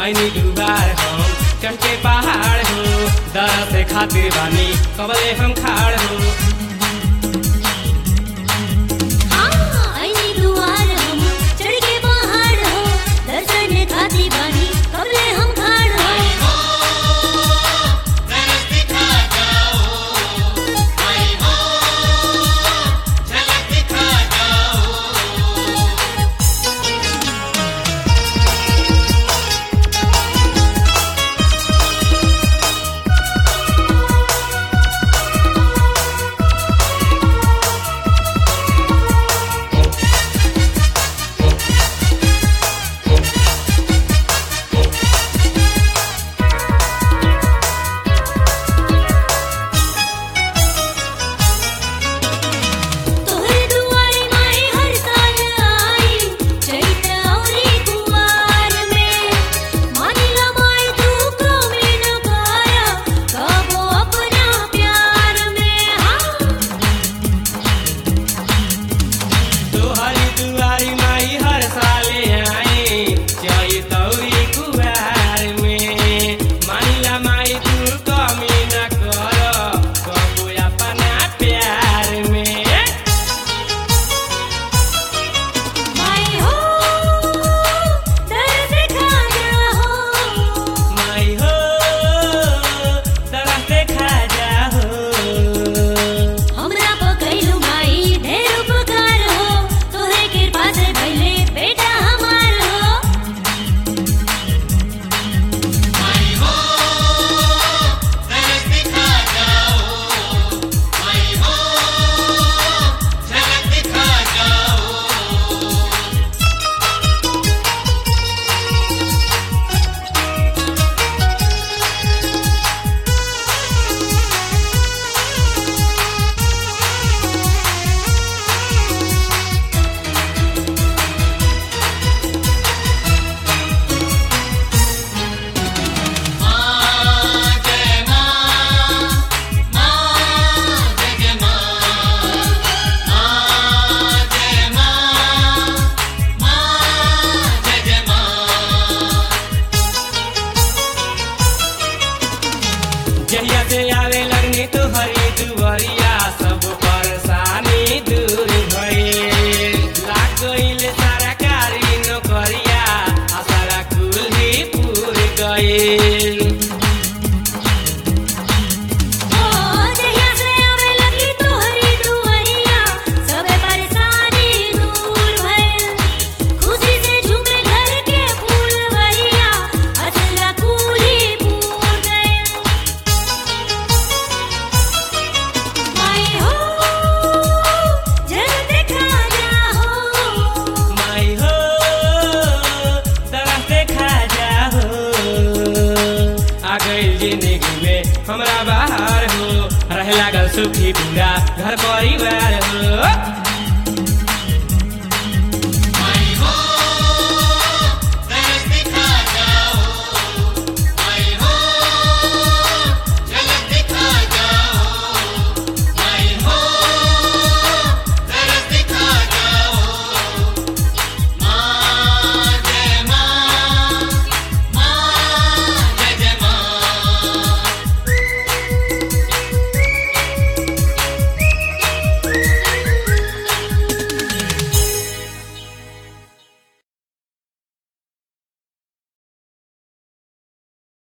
ऐनी दुबार हम चढ़ के पहाड़ हो दर से खातिर बानी कबले हम खाड़ हो हाँ आईनी दुआर हम चढ़ के पहाड़ हो दर्शन खाती बानी कबले हम खाड़ हो तोहरे दुआरे माई हर साल आई चैत औरी कुमार में मानिला माई तू कमी न काया कबो अपना प्यार में हाँ तोहरी दुआरी माई हर साले आई चाहे तौरी कुबार में मानिला माई तू कमी न कर कबो अपना प्यार में माई हो दर्द खाना हो माई हो तरह से खा जा हो हमरा पकैलू माई ढेर उपकार हो तोहरे कृपा से भइले बेटा हमार हो जहिया से आवे लगनी तुहरी दुवरिया सब परेशानी दूर भइल लाग गइल सारा कारी नौकरिया आ सारा कुल्ही पूर गइल ओ जहिया से आवे लगी तोहरी दुआरिया सबे परेशानी दूर भइल खुशी से झूमे घर के फूलवरिया असला कुली पूर गइल माई हो जल्द खा जा हो माई हो तरह से खा जा हो आ गइल जिंदगी में हमरा बाहर हो रहे लागल सुखी पूरा घर परिवार हो